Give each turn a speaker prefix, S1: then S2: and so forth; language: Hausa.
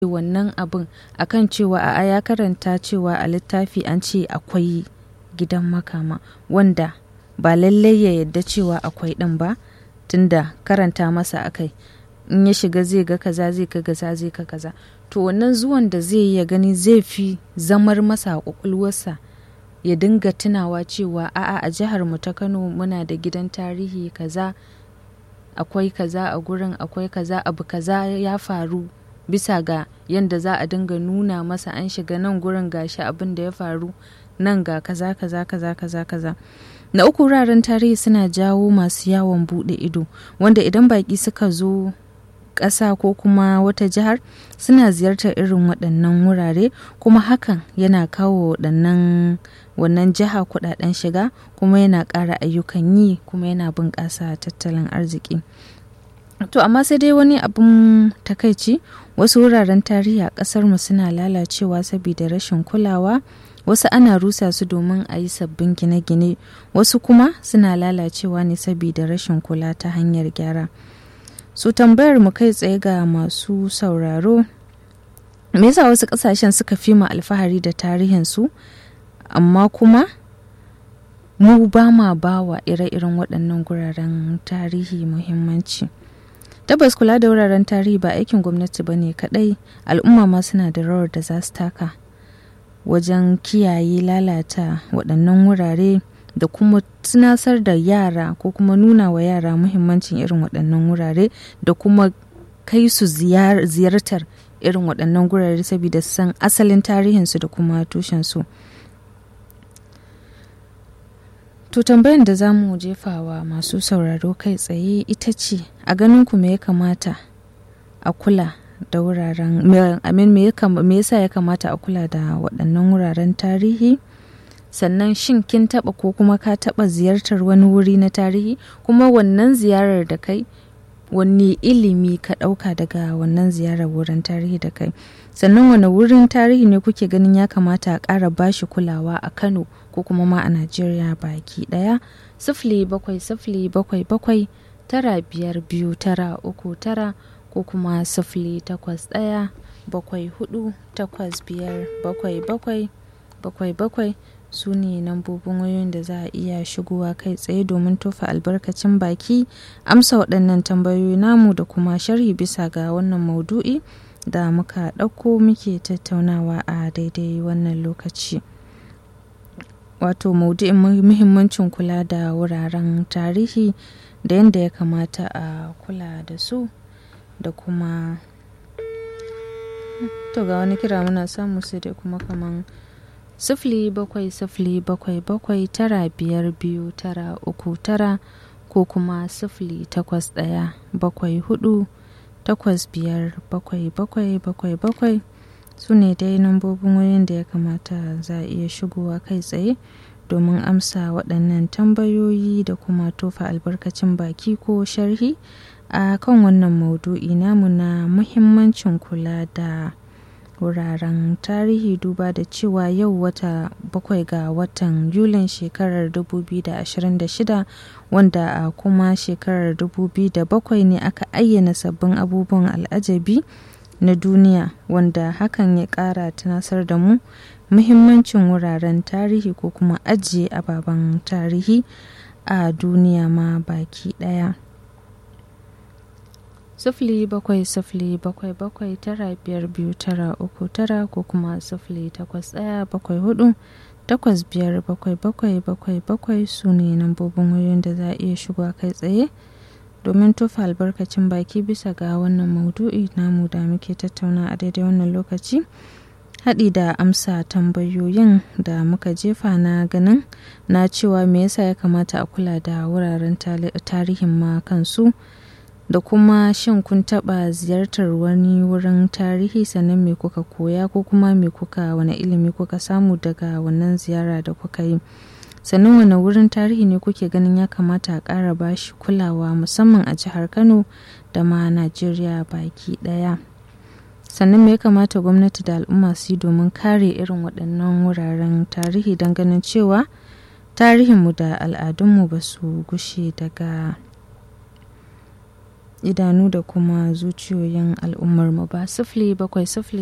S1: wannan abin akan cewa a ya karanta cewa a littafi an ce akwai gidan makama wanda ba lallai ya yadda cewa akwai ɗin ba tunda karanta masa akai in ya shiga zai ga kaza zai ga kaza zai ga kaza to wannan zuwan da zai ya gani zai fi zamar masa a kwakwalwarsa ya dinga tunawa cewa a'a a jihar mu ta Kano muna da gidan tarihi kaza akwai kaza a gurin akwai kaza abu kaza ya faru bisa ga yadda za a dinga nuna masa an shiga nan gurin gashi abin da ya faru nan ga kaza kaza kaza kaza kaza na uku wuraren tarihi suna jawo masu yawon bude ido wanda idan baki suka zo ƙasa ko kuma wata jihar suna ziyartar irin waɗannan wurare kuma hakan yana kawo waɗannan wannan jiha kuɗaɗen shiga kuma yana ƙara ayyukan yi kuma yana bunƙasa tattalin arziki to amma sai dai wani abin takaici wasu wuraren tarihi a ƙasar mu suna lalacewa saboda rashin kulawa wasu ana rusa su domin a yi sabbin gine-gine wasu kuma suna lalacewa ne saboda rashin kula ta hanyar gyara su so, tambayar mu kai tsaye ga masu sauraro me yasa wasu kasashen suka fi mu alfahari da tarihinsu amma kuma mu ba ma bawa ire-iren waɗannan guraren tarihi muhimmanci tabbas kula da wuraren tarihi ba aikin gwamnati ba ne kaɗai al'umma ma suna da rawar da za su taka wajen kiyaye lalata waɗannan wurare da kuma tunasar da yara ko kuma nuna wa yara muhimmancin irin waɗannan wurare da kuma kai su ziyartar irin waɗannan gurare saboda san asalin tarihinsu da kuma tushensu to tambayan da za mu jefawa masu sauraro kai tsaye ita ce a ganin ku me ya kamata a kula da wuraren me yasa ya kamata a kula da waɗannan wuraren tarihi sannan shin kin taba ko kuma ka taba ziyartar wani wuri na tarihi kuma wannan ziyarar da kai wani ilimi ka dauka daga wannan ziyarar wurin tarihi da kai sannan wani wurin tarihi ne kuke ganin ya kamata a ƙara bashi kulawa a kano ko kuma ma a najeriya baki daya sifili bakwai sifili bakwai bakwai tara biyar biyu tara uku tara ko kuma sifili takwas daya bakwai hudu takwas biyar bakwai bakwai bakwai bakwai su ne lambobin wayoyin da za a iya shigowa kai tsaye domin tofa albarkacin baki amsa waɗannan tambayoyi namu da kuma sharhi bisa ga wannan maudu'i da muka ɗauko muke tattaunawa a daidai wannan lokaci wato maudu'in muhimmancin kula da wuraren tarihi da yadda ya kamata a kula da su da kuma to ga wani kira muna samu sai dai kuma kaman sifili bakwai sifili bakwai bakwai tara biyar biyu tara uku tara ko kuma sifili takwas ɗaya bakwai hudu takwas biyar bakwai bakwai bakwai bakwai su ne dai nambobin wayoyin da ya kamata za a iya shigowa kai tsaye domin amsa waɗannan tambayoyi da kuma tofa albarkacin baki ko sharhi a kan wannan maudu'i namu na muhimmancin kula da wuraren tarihi duba da cewa yau wata bakwai ga watan yulin shekarar 2026 wanda a kuma shekarar 2007 ne aka ayyana sabbin abubuwan al'ajabi na duniya wanda hakan ya kara tunasar da mu muhimmancin wuraren tarihi ko kuma ajiye ababen tarihi a duniya ma baki daya sifili bakwai sifili bakwai bakwai tara biyar biyu tara uku tara ko kuma sifili takwas ɗaya bakwai hudu takwas biyar bakwai bakwai bakwai bakwai su ne lambobin wayoyin da za a iya shiga kai tsaye domin tofa albarkacin baki bisa ga wannan maudu'i namu da muke tattauna a daidai wannan lokaci haɗi da amsa tambayoyin da muka jefa na ganin na cewa me yasa ya kamata a kula da wuraren tarihin ma kansu da kuma shin kun taɓa ziyartar wani wurin tarihi sannan me kuka koya ko kuma me kuka wani ilimi kuka samu daga wannan ziyara da kuka yi sannan wani wurin tarihi ne kuke ganin ya kamata a ƙara bashi kulawa musamman a jihar kano da ma najeriya baki ɗaya sannan me ya kamata gwamnati da al'umma su yi domin kare irin waɗannan wuraren tarihi don ganin cewa tarihinmu da al'adunmu ba su gushe daga idanu da kuma zuciyoyin al'ummarmu ba sifili bakwai sifili